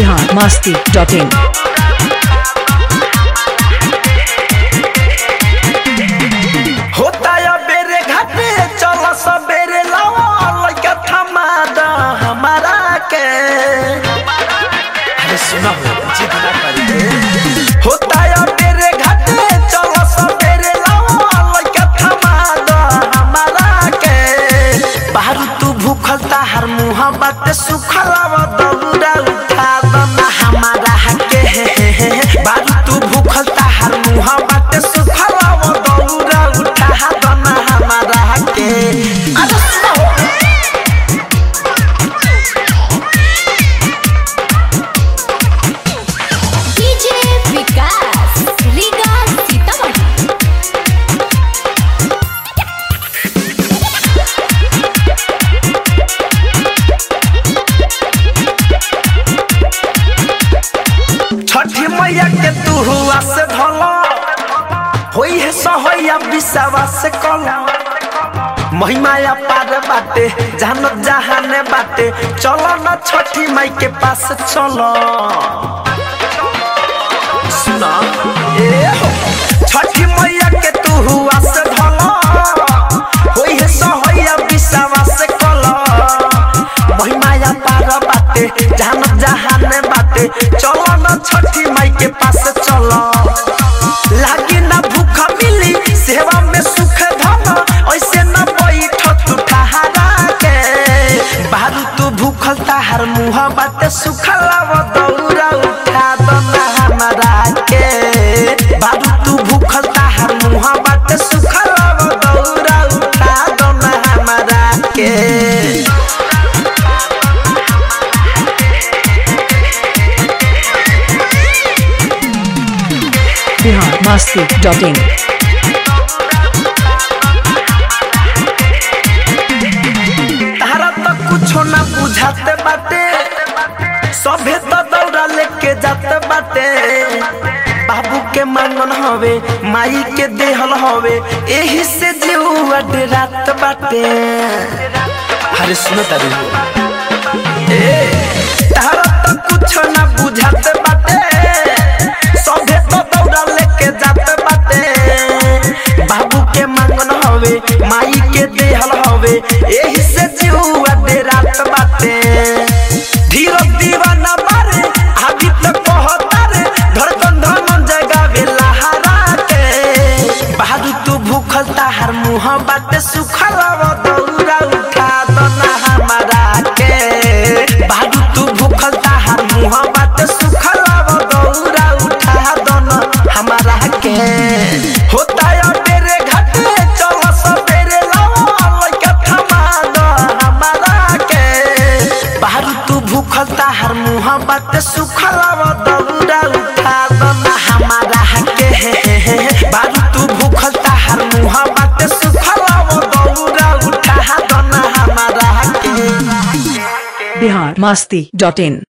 Bihar Masti dot in होता या बेरे घाटे चल सबेरे लावा लइका थमा द हमारा के अरे सुना हो जिद ना करी होता या बेरे घाटे चल सबेरे लावा लइका थमा द हमारा के बाहर तू भूखल ताहर मुंह बात सुखलाव दौरा उठा द ना हमारा के बाहर तू भूखल ताहर मुंह बात सुखलाव दौरा उठा द ना हमारा के अरे सुना हो डीजे विकास लीगा सीतामढ़ी छठी मैया के तू हुआ से धल होई है सहैया विश्वा से कल महिमाया पार बाटे जान जहाने बाटे चलो न छठी माई के पास चलो सुना ए हो छठी मैया के तू हुआ से धल होई है सहैया विश्वा से कल महिमाया पार बाटे जान जहाने बाटे चलो न छठी माई के पास चलो लागी ना भूख मिली सेवा में सुख धन ऐसे न बैठ तू ठहरा के बारू तू भूखल ताहर मुँह बाटे सुखलाव दौरा उठा दो ना हमारा के बारू तू भूखल ताहर मुँह बाटे सुखलाव दौरा उठा दो ना हमारा के बिहार मस्ती डॉट इन तारा तो कुछो ना बुझाते बाटे सभे तो दौड़ा लेके जाते बाटे बाबू के मांगन हवे माई के देहल हवे एही से जीवा रात बाटे अरे सुनो तारी ए तारा तो कुछो ना बुझाते बाटे सभे तो दौड़ा लेके जाते बाटे बाबू के मांगन हवे माई के देहल हवे एही से जीवा दे रात बाटे धीरो दीवाना बारे आदि तो कहता रे धड़कन धमन जगह बेला हरा के बहादुर तू भूखल ताहर मुँह बाटे सुखलाव दौरा उठा दो ना हमारा के बहादुर तू भूखल ताहर मुँह बाटे सुखलाव दौरा उठा दो ना हमारा के होता या तेरे घाटे चल सबेरे लावा लइका थमा दो हमारा के बाहर तू भूखल ताहर मुँह बाटे सुखलाव दौरा उठा दो ना हमारा के बाहर तू भूखल ताहर मुँह बाटे सुखलाव दौरा उठा दो ना हमारा के बिहार मस्ती डॉट इन